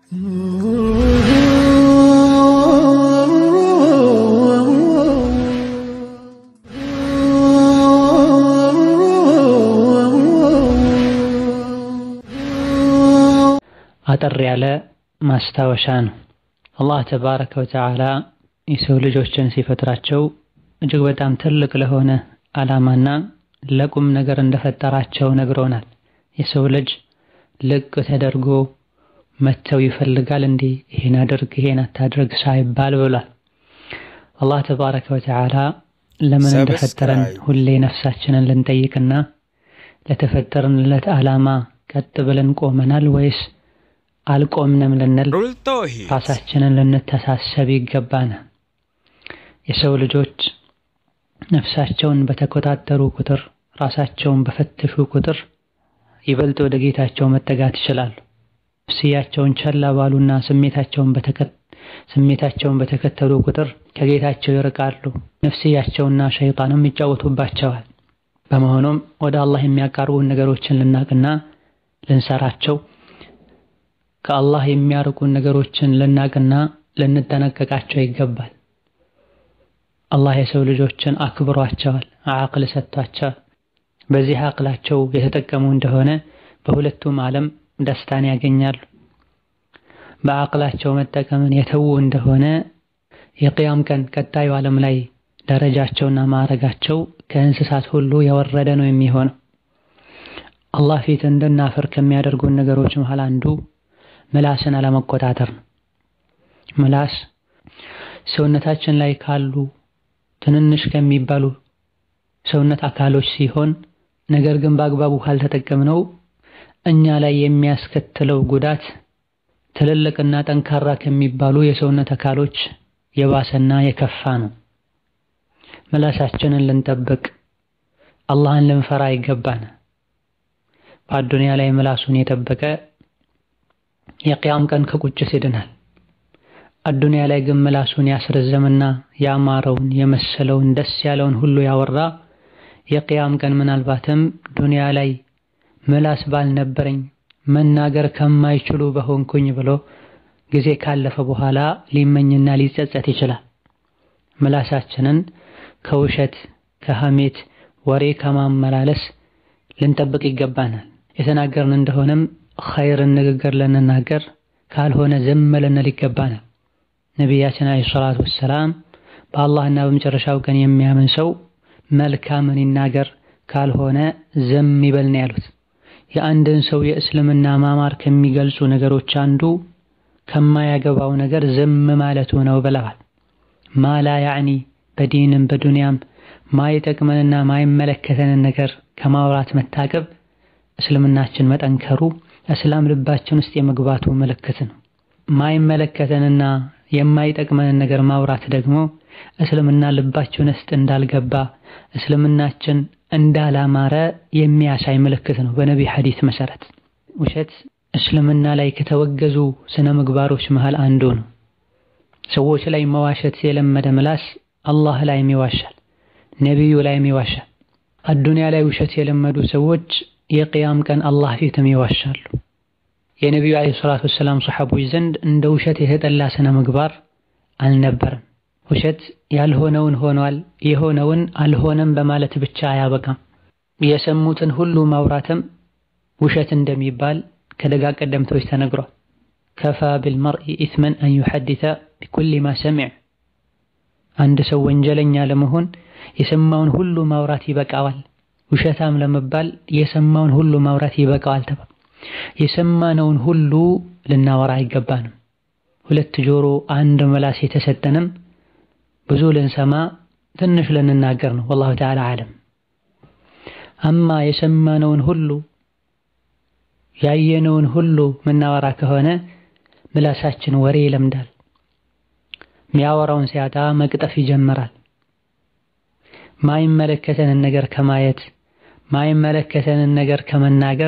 አጠር ያለ ማስታወሻ ነው። አላህ ተባረከ ወተዓላ የሰው ልጆችን ሲፈጥራቸው እጅግ በጣም ትልቅ ለሆነ ዓላማና ለቁም ነገር እንደፈጠራቸው ነግሮናል። የሰው ልጅ ልቅ ተደርጎ መተው ይፈልጋል እንዴ ይሄን አድርግ ይሄን አታድርግ ሳይባል ብሏል። አላህ ተባረከ ወተዓላ ለምን እንደፈጠረን ሁሌ ነፍሳችንን ልንጠይቅና ለተፈጠርንለት ዓላማ ቀጥ ብለን ቆመናል ወይስ አልቆምንም ልንል ራሳችንን ልንተሳሰብ ይገባናል። የሰው ልጆች ነፍሳቸውን በተቆጣጠሩ ቁጥር ራሳቸውን በፈተሹ ቁጥር ይበልጥ ወደ ጌታቸው መጠጋት ይችላሉ። ነፍስያቸውን ቸላ ባሉና ስሜታቸውን ስሜታቸውን በተከተሉ ቁጥር ከጌታቸው ይርቃሉ። ነፍስያቸውና ሸይጣንም ይጫወቱባቸዋል። በመሆኑም ወደ አላህ የሚያቃርቡን ነገሮችን ልናቅና ልንሰራቸው ከአላህ የሚያርቁን ነገሮችን ልናቅና ልንጠነቀቃቸው ይገባል። አላህ የሰው ልጆችን አክብሯቸዋል፣ አቅል ሰጥቷቸዋል። በዚህ አቅላቸው የተጠቀሙ እንደሆነ በሁለቱም ዓለም ደስታን ያገኛሉ። በአቅላቸው መጠቀምን የተዉ እንደሆነ የቅያም ቀን ቀጣዩ ዓለም ላይ ደረጃቸውና ማዕረጋቸው ከእንስሳት ሁሉ የወረደ ነው የሚሆነው። አላህ ፊት እንድናፍር ከሚያደርጉን ነገሮች መሃል አንዱ ምላስን አለመቆጣጠር ነው። ምላስ ሰውነታችን ላይ ካሉ ትንንሽ ከሚባሉ ሰውነት አካሎች ሲሆን ነገር ግን በአግባቡ ካልተጠቀምነው እኛ ላይ የሚያስከትለው ጉዳት ትልልቅና ጠንካራ ከሚባሉ የሰውነት አካሎች የባሰና የከፋ ነው። ምላሳችንን ልንጠብቅ አላህን ልንፈራ ይገባን። በአዱንያ ላይ ምላሱን የጠበቀ የቅያም ቀን ከቁጭት ይድናል። አዱንያ ላይ ግን ምላሱን ያስረዘምና ያማረውን የመሰለውን ደስ ያለውን ሁሉ ያወራ የቅያም ቀን ምናልባትም ዱንያ ላይ ምላስ ባልነበረኝ መናገር ከማይችሉ በሆንኩኝ ብሎ ጊዜ ካለፈ በኋላ ሊመኝና ሊጸጸት ይችላል። ምላሳችንን ከውሸት፣ ከሐሜት፣ ወሬ ከማመላለስ ልንጠብቅ ይገባናል። የተናገርን እንደሆነም ኸይርን ንግግር ልንናገር ካልሆነ ዝም ልንል ይገባናል። ነቢያችን አለይሂ ሰላቱ ወሰላም በአላህና በመጨረሻው ቀን የሚያምን ሰው መልካምን ይናገር ካልሆነ ዝም ይበል ነው ያሉት። የአንድን ሰው የእስልምና ማማር ከሚገልጹ ነገሮች አንዱ ከማያገባው ነገር ዝም ማለቱ ነው ብለዋል። ማላ ያዕኒ በዲንም በዱንያም ማይጠቅመንና ማይመለከተንን ነገር ከማውራት መታቀብ እስልምናችን መጠንከሩ እስላም ልባችን ውስጥ የመግባቱ ምልክት ነው። ማይመለከተንና የማይጠቅመንን ነገር ማውራት ደግሞ እስልምና ልባችን ውስጥ እንዳልገባ እስልምናችን እንዳላማረ የሚያሳይ ምልክት ነው። በነቢይ ሐዲስ መሰረት ውሸት እስልምና ላይ ከተወገዙ ስነ ምግባሮች መሃል አንዱ ነው። ሰዎች ላይ መዋሸት የለመደ ምላስ አላህ ላይም ይዋሻል፣ ነቢዩ ላይም ይዋሻል። አዱንያ ላይ ውሸት የለመዱ ሰዎች የቅያም ቀን አላህ ፊትም ይዋሻሉ። የነቢዩ ዓለይሂ ሰላቱ ወሰላም ሰሐቦች ዘንድ እንደ ውሸት የተጠላ ስነ ምግባር አልነበረም። ውሸት ያልሆነውን ሆኗል፣ የሆነውን አልሆነም በማለት ብቻ አያበቃም። የሰሙትን ሁሉ ማውራትም ውሸት እንደሚባል ከደጋ ቀደምቶች ተነግሯል። ከፋ ቢልመርኢ ኢስመን አን ዩሐዲተ ቢኩሊ ማ ሰሚዕ። አንድ ሰው ወንጀለኛ ለመሆን የሰማውን ሁሉ ማውራት ይበቃዋል። ውሸታም ለመባል የሰማውን ሁሉ ማውራት ይበቃዋል ተባለ። የሰማነውን ሁሉ ልናወራ አይገባንም። ሁለት ጆሮ አንድ ምላስ የተሰጠንም ብዙ ልንሰማ ትንሽ ልንናገር ነው። ወላሁ ተዓላ አለም። አማ የሰማነውን ሁሉ ያየነውን ሁሉ ምናወራ ከሆነ ምላሳችን ወሬ ይለምዳል። ሚያወራውን ሲያጣ መቅጠፍ ይጀምራል። ማይመለከተንን ነገር ከማየት ማይመለከተንን ነገር ከመናገር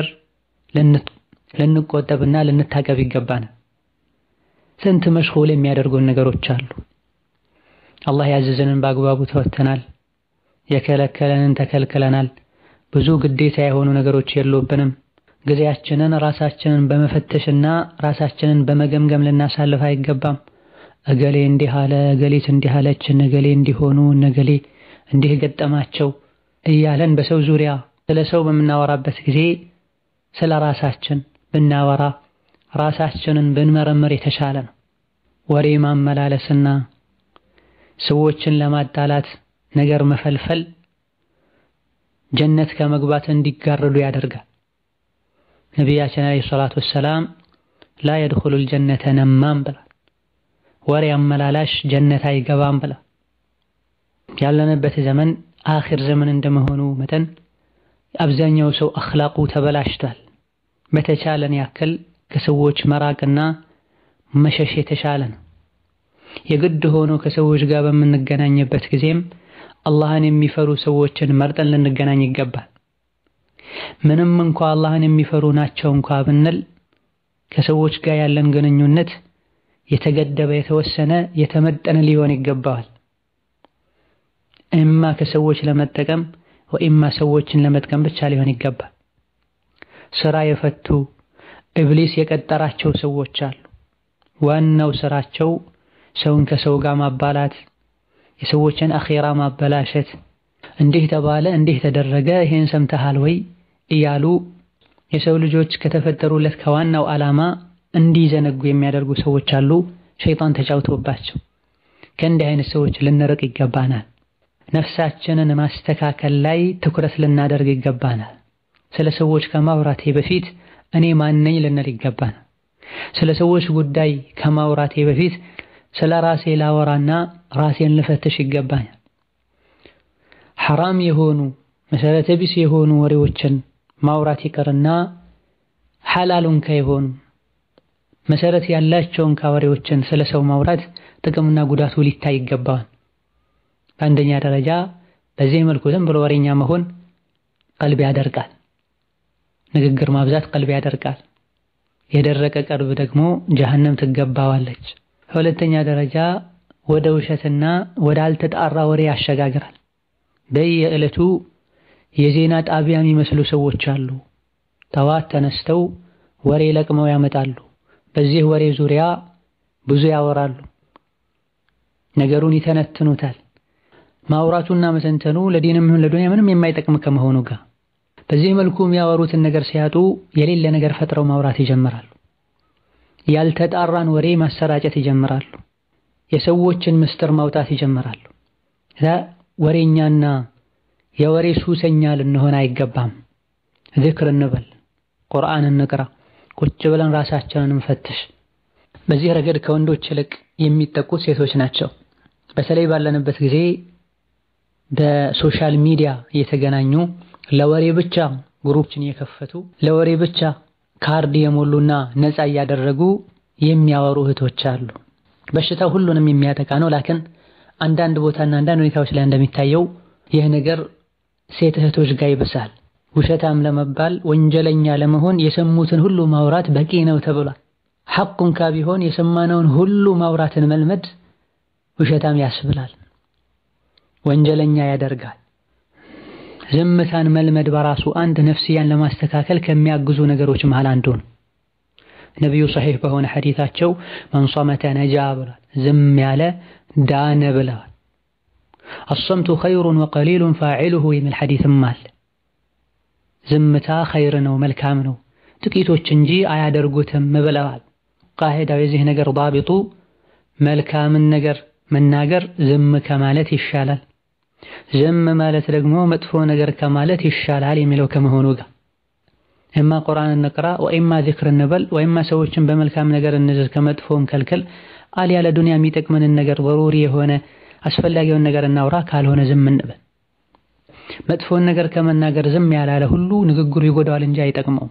ልንቆጠብና ልንታቀብ ይገባናል። ስንት መሽኹል የሚያደርጉን ነገሮች አሉ። አላህ ያዘዘንን በአግባቡ ተወተናል፣ የከለከለንን ተከልክለናል። ብዙ ግዴታ የሆኑ ነገሮች የሉብንም። ጊዜያችንን ራሳችንን በመፈተሽና ራሳችንን በመገምገም ልናሳልፍ አይገባም። እገሌ እንዲህ አለ፣ እገሌት እንዲህ አለች፣ እነገሌ እንዲሆኑ፣ እነገሌ እንዲህ ገጠማቸው እያለን በሰው ዙሪያ ስለ ሰው በምናወራበት ጊዜ ስለ ራሳችን ብናወራ ራሳችንን ብንመረምር የተሻለ ነው። ወሬ ማመላለስና ሰዎችን ለማጣላት ነገር መፈልፈል ጀነት ከመግባት እንዲጋረዱ ያደርጋል። ነቢያችን ዓለይሂ ሰላቱ ወሰላም ላ የድኹሉል ጀነተ ነማም ብላ ወሬ አመላላሽ ጀነት አይገባም ብላ ያለንበት ዘመን አኺር ዘመን እንደመሆኑ መጠን አብዛኛው ሰው አኽላቁ ተበላሽቷል። በተቻለን ያክል ከሰዎች መራቅና መሸሽ የተሻለ ነው። የግድ ሆኖ ከሰዎች ጋር በምንገናኝበት ጊዜም አላህን የሚፈሩ ሰዎችን መርጠን ልንገናኝ ይገባል። ምንም እንኳ አላህን የሚፈሩ ናቸው እንኳ ብንል ከሰዎች ጋር ያለን ግንኙነት የተገደበ፣ የተወሰነ፣ የተመጠነ ሊሆን ይገባዋል። እማ ከሰዎች ለመጠቀም ወኢማ ሰዎችን ለመጥቀም ብቻ ሊሆን ይገባል። ስራ የፈቱ ኢብሊስ የቀጠራቸው ሰዎች አሉ። ዋናው ስራቸው ሰውን ከሰው ጋር ማባላት፣ የሰዎችን አኼራ ማበላሸት፣ እንዲህ ተባለ፣ እንዲህ ተደረገ፣ ይሄን ሰምተሃል ወይ እያሉ የሰው ልጆች ከተፈጠሩለት ከዋናው ዓላማ እንዲዘነጉ የሚያደርጉ ሰዎች አሉ። ሸይጣን ተጫውቶባቸው ከእንዲህ አይነት ሰዎች ልንርቅ ይገባናል። ነፍሳችንን ማስተካከል ላይ ትኩረት ልናደርግ ይገባናል። ስለ ሰዎች ከማውራቴ በፊት እኔ ማነኝ ልንል ይገባናል። ስለ ሰዎች ጉዳይ ከማውራቴ በፊት ስለ ራሴ ላወራና ራሴን ልፈትሽ ይገባኛል። ሐራም የሆኑ መሰረተ ቢስ የሆኑ ወሬዎችን ማውራት ይቅርና ሐላሉን ከየሆኑ መሰረት ያላቸውን ከወሬዎችን ስለ ሰው ማውራት ጥቅምና ጉዳቱ ሊታይ ይገባዋል። በአንደኛ ደረጃ በዚህ መልኩ ዝም ብሎ ወሬኛ መሆን ቀልብ ያደርቃል። ንግግር ማብዛት ቀልብ ያደርቃል። የደረቀ ቀልብ ደግሞ ጀሀነም ትገባዋለች። በሁለተኛ ደረጃ ወደ ውሸትና ወደ አልተጣራ ወሬ ያሸጋግራል። በየዕለቱ የዜና ጣቢያ የሚመስሉ ሰዎች አሉ። ጠዋት ተነስተው ወሬ ለቅመው ያመጣሉ። በዚህ ወሬ ዙሪያ ብዙ ያወራሉ። ነገሩን ይተነትኑታል። ማውራቱና መተንተኑ ለዲንም ይሁን ለዱንያ ምንም የማይጠቅም ከመሆኑ ጋር በዚህ መልኩ የሚያወሩትን ነገር ሲያጡ የሌለ ነገር ፈጥረው ማውራት ይጀምራሉ። ያልተጣራን ወሬ ማሰራጨት ይጀምራሉ። የሰዎችን ምስጢር ማውጣት ይጀምራሉ። ወሬኛና የወሬ ሱሰኛ ልንሆን አይገባም። ዝክር እንበል፣ ቁርአን እንቅራ፣ ቁጭ ብለን ራሳችንን እንፈትሽ። በዚህ ረገድ ከወንዶች ይልቅ የሚጠቁት ሴቶች ናቸው። በተለይ ባለንበት ጊዜ በሶሻል ሚዲያ እየተገናኙ ለወሬ ብቻ ግሩፕችን እየከፈቱ ለወሬ ብቻ ካርድ የሞሉና ነፃ እያደረጉ የሚያወሩ እህቶች አሉ። በሽታው ሁሉንም የሚያጠቃ ነው። ላኪን አንዳንድ ቦታና አንዳንድ ሁኔታዎች ላይ እንደሚታየው ይህ ነገር ሴት እህቶች ጋር ይብሳል። ውሸታም ለመባል ወንጀለኛ ለመሆን የሰሙትን ሁሉ ማውራት በቂ ነው ተብሏል። ሐቁን ካ ቢሆን የሰማነውን ሁሉ ማውራትን መልመድ ውሸታም ያስብላል፣ ወንጀለኛ ያደርጋል። ዝምታን መልመድ በራሱ አንድ ነፍስያን ለማስተካከል ከሚያግዙ ነገሮች መሃል አንዱ ነው። ነቢዩ ሰሒህ በሆነ ሐዲታቸው መን ሶመተ ነጃ ብሏል። ዝም ያለ ዳነ ብለዋል። አሰምቱ ኸይሩን ወቀሊሉን ፋዒሉሁ የሚል ሐዲትም አለ። ዝምታ ኸይር ነው መልካም ነው ጥቂቶች እንጂ አያደርጉትም ብለዋል። ቃሂዳው የዚህ ነገር ዳቢጡ መልካምን ነገር መናገር ዝም ከማለት ይሻላል፣ ዝም ማለት ደግሞ መጥፎ ነገር ከማለት ይሻላል የሚለው ከመሆኑ ጋር እማ ቁርአን እንቅራ ወኢማ ዚክር እንበል ወኢማ ሰዎችን በመልካም ነገር እንዝዝ ከመጥፎም ከልክል አልያ ለዱንያ የሚጠቅመንን ነገር በሩሪ የሆነ አስፈላጊውን ነገር እናውራ፣ ካልሆነ ዝም እንበል። መጥፎን ነገር ከመናገር ዝም ያላለ ሁሉ ንግግሩ ይጎዳዋል እንጂ አይጠቅመውም።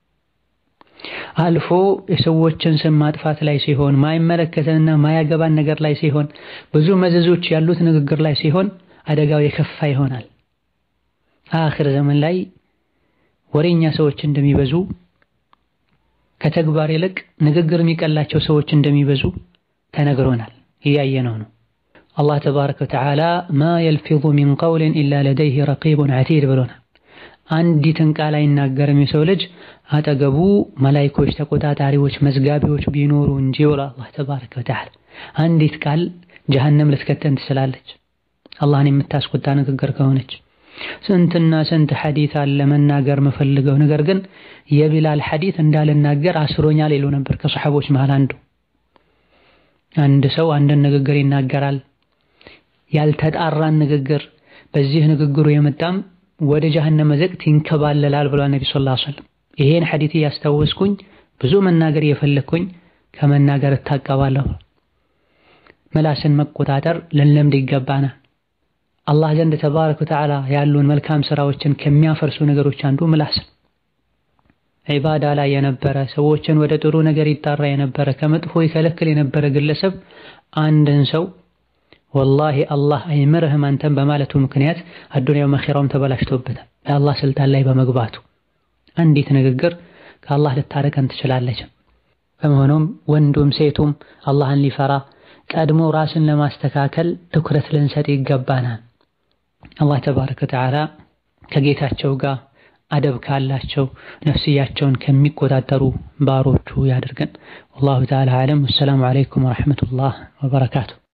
አልፎ የሰዎችን ስም ማጥፋት ላይ ሲሆን ማይመለከተንና ማያገባን ነገር ላይ ሲሆን ብዙ መዘዞች ያሉት ንግግር ላይ ሲሆን አደጋው የከፋ ይሆናል። አኺር ዘመን ላይ ወሬኛ ሰዎች እንደሚበዙ ከተግባር ይልቅ ንግግር የሚቀላቸው ሰዎች እንደሚበዙ ተነግሮናል፣ እያየነው ነው። አላህ ተባረከ ወተዓላ ማ የልፊዙ ሚን ቀውሊን ኢላ ለደይህ ረቂቡን ዐቲድ ብሎናል። አንዲትን ቃል አይናገርም የሰው ልጅ አጠገቡ መላይኮች፣ ተቆጣጣሪዎች፣ መዝጋቢዎች ቢኖሩ እንጂ ወላ አላህ ተባረከ ወተዓላ አንዲት ቃል ጀሀነም ልትከተን ትችላለች። አላህን የምታስቆጣ ንግግር ከሆነች ስንትና ስንት ሐዲት አለ መናገር የምፈልገው ነገር ግን የቢላል ሐዲት እንዳልናገር አስሮኛል ይሉ ነበር ከሰሐቦች መሃል አንዱ። አንድ ሰው አንድን ንግግር ይናገራል፣ ያልተጣራን ንግግር፣ በዚህ ንግግሩ የመጣም ወደ ጀሀነም ዘቅት ይንከባለላል ብሏል ነቢ ሰለላሁ ዐለይሂ ወሰለም። ይሄን ሐዲት እያስታወስኩኝ ብዙ መናገር እየፈለግኩኝ ከመናገር እታቀባለሁ። ምላስን መቆጣጠር ልንለምድ ይገባናል። አላህ ዘንድ ተባረከ ወተዓላ ያሉን መልካም ስራዎችን ከሚያፈርሱ ነገሮች አንዱ ምላስ ነው። ዒባዳ ላይ የነበረ ሰዎችን ወደ ጥሩ ነገር ይጣራ የነበረ ከመጥፎ ይከለክል የነበረ ግለሰብ አንድን ሰው ወላሂ አላህ አይምርህም አንተን በማለቱ ምክንያት አዱንያው መኺራውም ተበላሽቶበታል የአላህ ስልጣን ላይ በመግባቱ አንዲት ንግግር ከአላህ ልታረቀን ትችላለች። በመሆኑም ወንዱም ሴቱም አላህን ሊፈራ ቀድሞ ራስን ለማስተካከል ትኩረት ልንሰጥ ይገባናል። አላህ ተባረከ ወተዓላ ከጌታቸው ጋር አደብ ካላቸው ነፍስያቸውን ከሚቆጣጠሩ ባሮቹ ያድርገን። ወላሁ ተዓላ አዕለም። ወሰላሙ ዓለይኩም ወረሕመቱላህ ወበረካቱ።